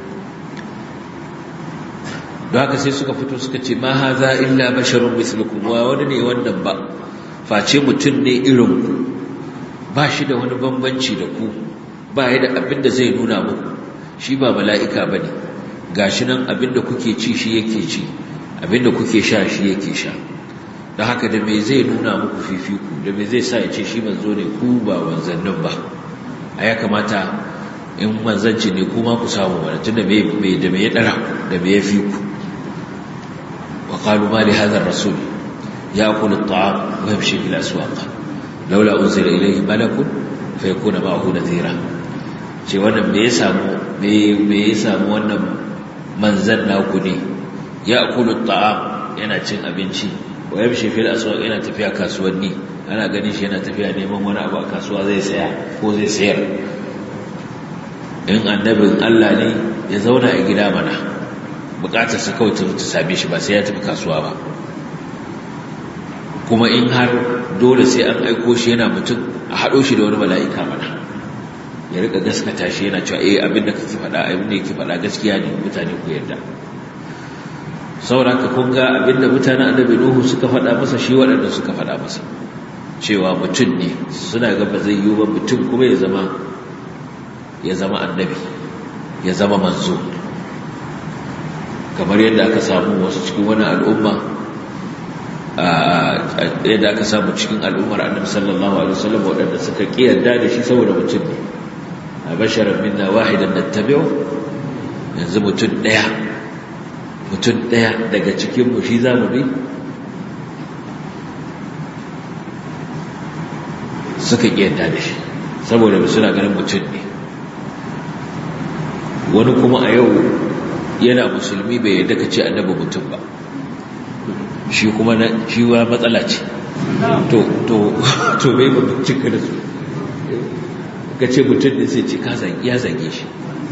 don haka sai suka fito suka ce ma haza illa basharun mislukum wa wani ne wannan ba face mutum ne irin ku ba shi da wani bambanci da ku ba ya da abin da zai nuna muku shi ba mala'ika ba ne ga shi nan abin da kuke ci shi yake ci abin da kuke sha shi yake sha don haka da mai zai nuna muku fifiku da mai zai sa ya ce shi manzo ne ku ba wanzannin ba a ya kamata in manzanci ne kuma ku samu wani tun da mai da mai ya ɗara da mai ya fi ku wa qalu ma li hadha ar-rasul ya'kulu at-ta'am wa yamshi fil aswaq laula unzila ilayhi malakun fayakuna ma'ahu nadhira ce wannan me ya samu me ya samu wannan manzan naku ne ya'kulu at-ta'am yana cin abinci wa yamshi fil aswaq yana tafiya kasuwanni ana ganin shi yana tafiya neman wani abu a kasuwa zai saya ko zai sayar in annabin Allah ne ya zauna a gida mana bukatar sa kawai ta same shi ba sai ya tafi kasuwa ba kuma in har dole sai an aiko shi yana mutum a haɗo shi da wani mala'ika mana ya rika gaskata shi yana cewa eh abin da kake faɗa abin da yake faɗa gaskiya ne mutane ku yarda sauraka kun ga abin da mutanen annabi Nuhu suka faɗa masa shi waɗanda suka faɗa masa cewa mutum ne suna ga ba zai yiwu ba mutum kuma ya zama ya zama annabi ya zama manzo kamar yadda aka samu wasu cikin wani al'umma yadda aka samu cikin al'ummar annabi sallallahu alaihi wasallam waɗanda suka kiyarda da shi saboda mutum ne a basharar minna wahidan nattabi'u yanzu mutum ɗaya mutum ɗaya daga cikin mu shi zamu bi suka kiyarda da shi saboda suna ganin mutum ne wani kuma a yau yana musulmi bai yadda ka ce annabi mutum ba shi kuma na shi wa matsala ce to to to bai ba cika da su ka ce mutum ne sai ce ka zage ya zage shi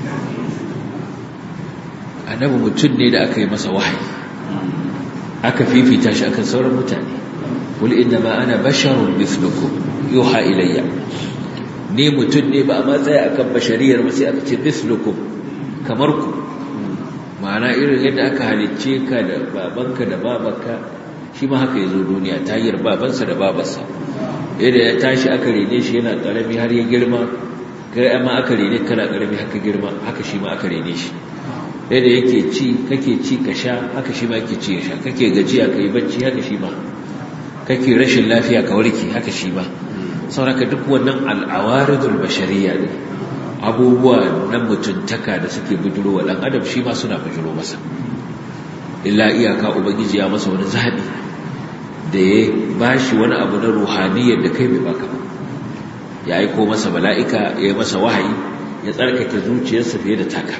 annabi mutum ne da aka yi masa wahayi aka fifita shi akan sauran mutane qul inna ma ana basharun mithlukum yuha ilayya ne mutum ne ba a matsaya akan bashariyar ba sai aka ce mithlukum kamar ku ma'ana irin yadda aka halicce ka da babanka da babanka shi ma haka ya zo duniya ta hanyar babansa da babarsa yadda ya tashi aka rene shi yana ƙarami har ya girma kai amma aka rene kana ƙarami haka girma haka shi ma aka rene shi yadda yake ci kake ci ka sha haka shi ma yake ci ya sha kake gajiya ka yi bacci haka shi ma kake rashin lafiya ka warke haka shi ba sauraka duk wannan al'awaridul bashariya ne abubuwa na mutuntaka da suke bujiro wa ɗan adam shi ma suna bujiro masa illa iyaka ubangiji ya masa wani zaɓi da ya ba shi wani abu na ruhaniyar da kai bai baka ba ya aiko masa mala'ika ya yi masa wahayi ya tsarkake zuciyarsa fiye da taka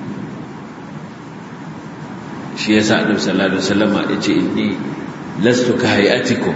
shi ya sa annabi sallallahu alaihi wasallama ya ce inni lastu ka hayatikum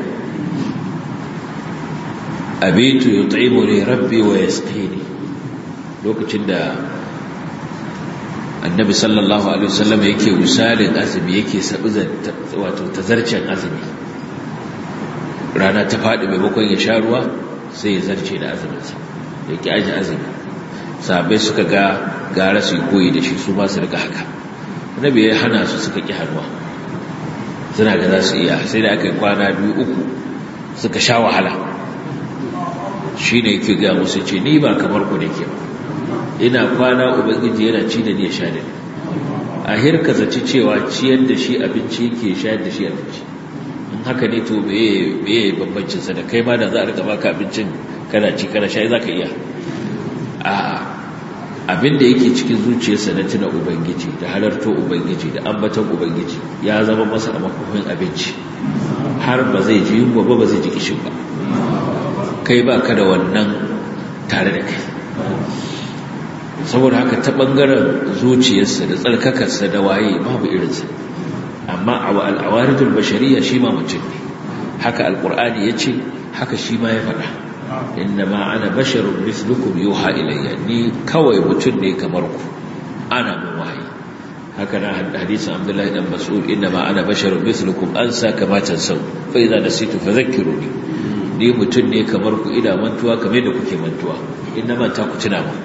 abitu yut'imuni rabbi wa yasqini lokacin da annabi sallallahu alaihi wasallam yake misalin azumi yake sabu wato tazarcen azumi rana ta faɗi maimakon ya sha ruwa sai ya zarce da azuminsa ya ki aji azumi sahabbai suka ga gara su koyi da shi su ba su rika haka annabi ya hana su suka ki hannuwa suna ga za su iya sai da aka yi kwana biyu uku suka sha wahala shi ne yake ga musu ce ni ba kamar ku ne ke ba ina kwana ubangiji yana ci da ni ya sha da ni a hirka zaci cewa ciyar da shi abinci yake shayar da shi abinci in haka ne to meye bambancin sa da kai ma da za a rika baka abincin kana ci kana sha za ka iya a abin da yake cikin zuciyarsa na tuna ubangiji da halarto ubangiji da ambaton ubangiji ya zama masa a makofin abinci har ba zai ji yunwa ba ba zai ji kishin ba kai ba ka da wannan tare da kai saboda haka ta ɓangaren zuciyarsa da tsarkakarsa da waye babu irinsa amma a al'awaridul bashariya shi ma mutum ne haka alƙur'ani ya ce haka shi ma ya faɗa inna ma ana basharun mislukum yuha ilayya ni kawai mutum ne kamar ku ana mun wahayi haka na hadisin abdullahi dan mas'ud inna ma ana basharun mislukum ansa kama tansau fa idza nasitu fadhakkiruni ni mutum ne kamar ku ina mantuwa kamar da kuke mantuwa inna ma ta ku tuna mu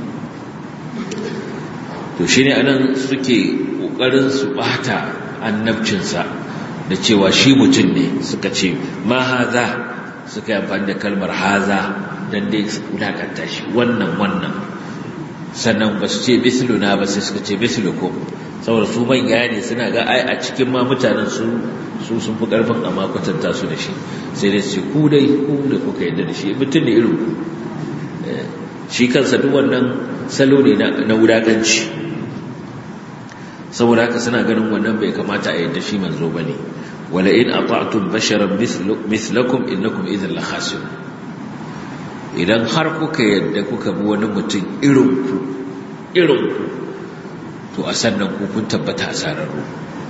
to shi ne anan suke ƙoƙarin su ɓata annabcinsa da cewa shi mutum ne suka ce ma haza suka yi amfani da kalmar haza don dai su wulakanta shi wannan wannan sannan ba su ce misluna ba sai suka ce mislukum saboda su manya ne suna ga ai a cikin ma mutanen su su sun fi ƙarfin amma kwatanta su da shi sai dai su ku dai ku da kuka yadda da shi mutum ne irin ku shi kansa duk wannan salo ne na wulaƙanci saboda haka suna ganin wannan bai kamata a yadda shi manzo ba ne wala in ata'tum basharan mislakum innakum idhan la khasirun idan har kuka yadda kuka bi wani mutum irin ku irin ku to a sannan ku kun tabbata asararru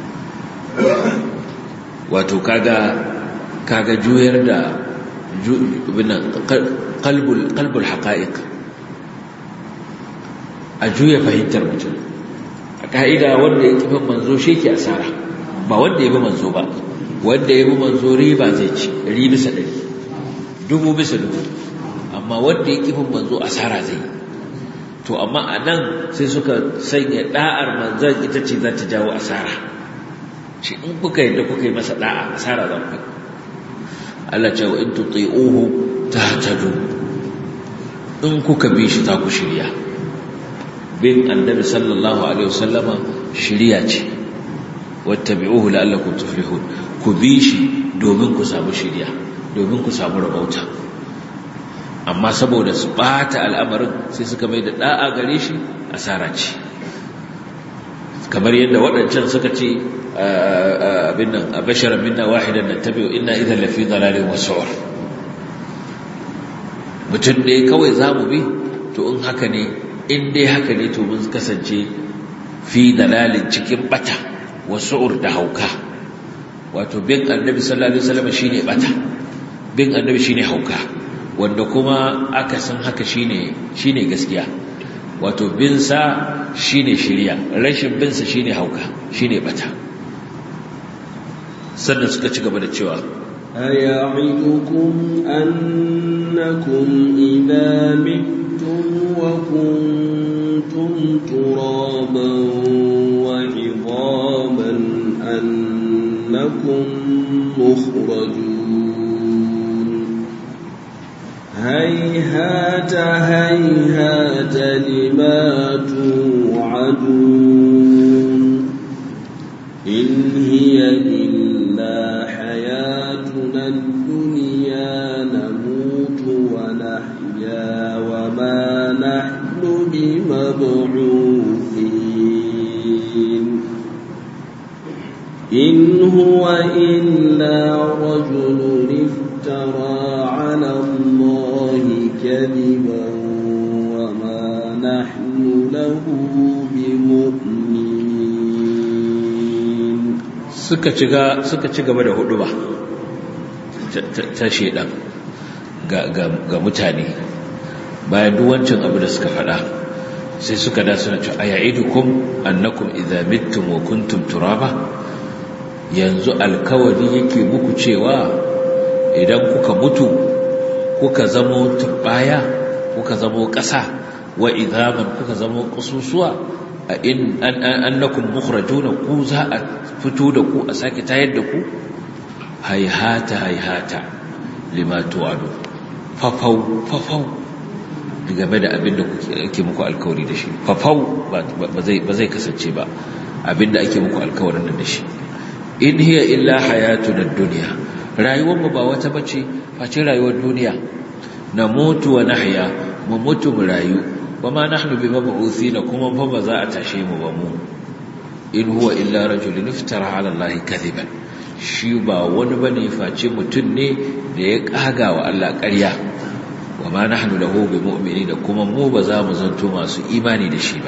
wato kaga kaga juyar da qalbul qalbul haqa'iq a juya fahimtar mutum a ka'ida wanda ya kifin manzo shi ke asara ba wanda ya bi manzo ba wanda ya bi manzo riba zai ci ɗari bisa ɗari dubu bisa dubu amma wanda ya kifin manzo asara zai to amma a nan sai suka sanya ɗa'ar manzon ita ce za ta jawo asara shi in kuka yadda kuka yi masa ɗa'a asara za ku Allah ce wa in tuti'uhu tahtadu in kuka bi shi za ku shirya bin annabi sallallahu alaihi wasallama shiriya ce wattabi'uhu la'allakum tuflihun ku bi shi domin ku samu shiriya domin ku samu rabauta amma saboda su bata al'amarin sai suka mai da da'a gare shi asara ce kamar yadda waɗancan suka ce abin nan abashara minna wahidan nattabi'u inna idhan lafi dalalin wasu'ur mutum ne kawai zamu bi to in haka ne in dai haka ne to mun kasance fi dalalin cikin bata wasu'ur da hauka wato bin annabi sallallahu alaihi wasallam shine bata bin annabi shine hauka wanda kuma aka san haka shine shine gaskiya wato bin sa shine shiriya rashin bin sa shine hauka shine bata sannan suka ci gaba da cewa أيعدكم أنكم إذا متم وكنتم ترابا وعظاما أنكم مخرجون هيهات هيهات لما توعدون إن هي إلا حياتنا الدنيا نموت ونحيا وما نحن بمبعوثين إن هو إلا رجل افترى على الله كذبا وما نحن له بمؤمنين suka ci gaba da hudu ba ta shedan ga mutane bayan duwancin abu da suka fada sai suka da suna cewa aya'idukum annakum idza mittum wa kuntum turaba yanzu alkawari yake muku cewa idan kuka mutu kuka zamo turbaya kuka zamo ƙasa wa idhaman kuka zamo ƙasusuwa a in annakum mukhrajuna ku za a fito da ku a sake tayar da ku hayhata hayhata lima tu'adu fafau fafau game da abin da ake muku alkawari da shi fafau ba zai kasance ba abin da ake muku alkawarin da shi in hiya illa hayatuna dunya rayuwar mu ba wata bace face rayuwar duniya na mutu wa nahya mu mutu mu rayu wama nahnu bimab'uthina kuma fa ba za a tashe mu ba mu in huwa illa rajulun iftara ala allahi kadhiban shi ba wani bane face mutun ne da ya kaga wa Allah ƙarya wama nahnu lahu bimu'minina kuma mu ba za mu zanto masu imani da shi ba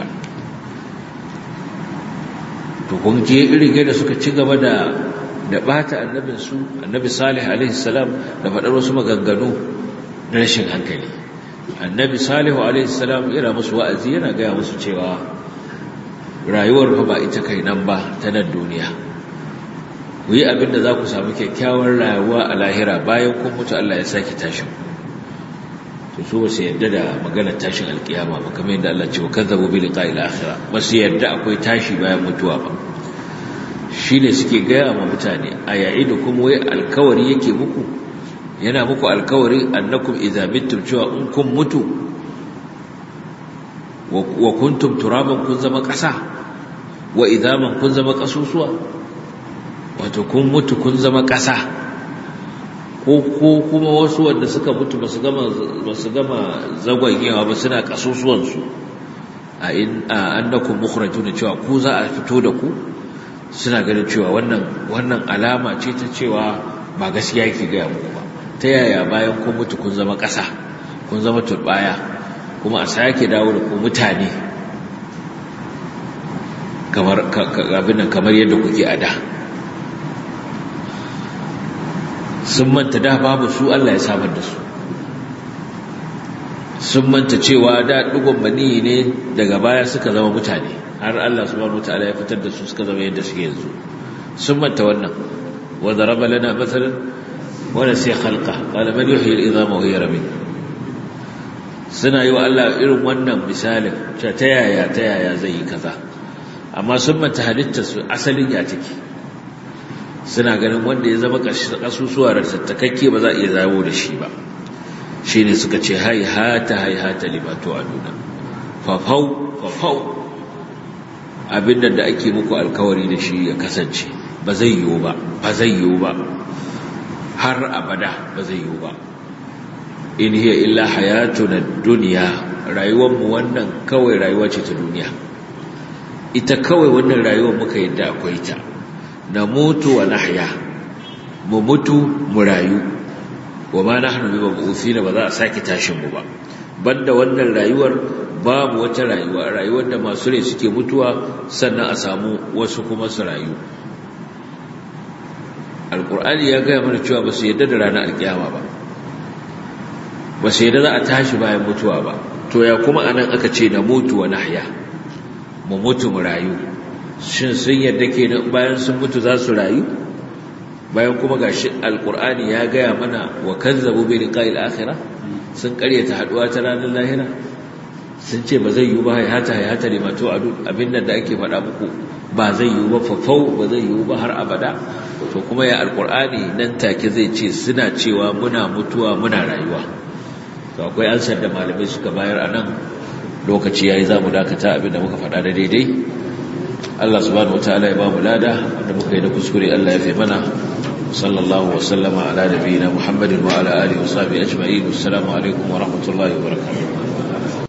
to kun je irige da suka ci gaba da da bata annabin su annabi salih alaihi salam da faɗar wasu maganganu na rashin hankali annabi salihu alaihi salam yana musu wa'azi yana gaya musu cewa rayuwar fa ba ita kai nan ba ta nan duniya ku yi abin da za ku samu kyakkyawar rayuwa a lahira bayan kun mutu Allah ya sake tashin to su ba su yadda da maganar tashin alkiyama ba kamar yadda Allah ce wa kazzabu bi liqa'il akhirah ba su yadda akwai tashi bayan mutuwa ba shine suke gaya ma mutane a yayin da kuma wai alkawari yake muku yana muku alkawari annakum idza mittum cewa in kun mutu wa kuntum turaban kun zama ƙasa wa idaman kun zama ƙasusuwa wato kun mutu kun zama ƙasa ko ko kuma wasu wanda suka mutu basu gama basu gama zagwagewa ba suna ƙasusuwan su a in annakum mukhrajuna cewa ku za a fito da ku suna ganin cewa wannan wannan alama ce ta cewa ba gaskiya yake ga muku ba ta yaya bayan kun mutu kun zama ƙasa kun zama turbaya kuma a sake dawo da ku mutane kamar abin nan kamar yadda kuke a da sun manta da babu su Allah ya samar da su sun manta cewa da dugon maniyi ne daga baya suka zama mutane har Allah subhanahu wataala ya fitar da su suka zama yadda suke yanzu sun manta wannan wa daraba lana mathalan wa nasiya khalqa qala man yuhyi al-idhama wa hiya ramim suna yi wa Allah irin wannan misalin ta yaya ta yaya zai yi kaza amma sun manta halittar su asalin ya take suna ganin wanda ya zama kasusuwa da tattakakke ba za a iya zawo da shi ba shi ne suka ce hai hata hai hata limato a nuna fafau fafau abin da ake muku alkawari da shi ya kasance ba zai yiwu ba ba zai yiwu ba har abada ba zai yiwu ba in hiya illa hayatuna dunya rayuwarmu wannan kawai rayuwa ce ta duniya ita kawai wannan rayuwar muka yadda akwai ta na mutu wa nahya mu mutu mu rayu wa ma nahnu bi mabuthina ba za a saki tashin mu ba banda wannan rayuwar babu wata rayuwa rayuwar da masu rai suke mutuwa sannan a samu wasu kuma su rayu alqur'ani ya gaya mana cewa ba su yadda da ranar alkiyama ba ba su yadda za a tashi bayan mutuwa ba to ya kuma anan aka ce na mutu wa nahya mu mutu mu rayu shin sun yadda ke bayan sun mutu za su rayu bayan kuma ga shi alkur'ani ya gaya mana wa kazzabu bi liqa'il akhirah sun karyata haduwa ta ranar lahira sun ce ba zai yi ba hayata hayata limato adu abinda da ake faɗa muku ba zai yi ba fafau ba zai yi ba har abada to kuma ya alkur'ani nan take zai ce suna cewa muna mutuwa muna rayuwa to akwai ansar da malamai suka bayar a nan lokaci yayi za mu dakata abinda muka faɗa da daidai Allah subhanahu wataala ya ba mu lada wanda muka yi da kuskure Allah ya fi mana صلى الله وسلم على نبينا محمد وعلى آله وصحبه أجمعين والسلام عليكم ورحمة الله وبركاته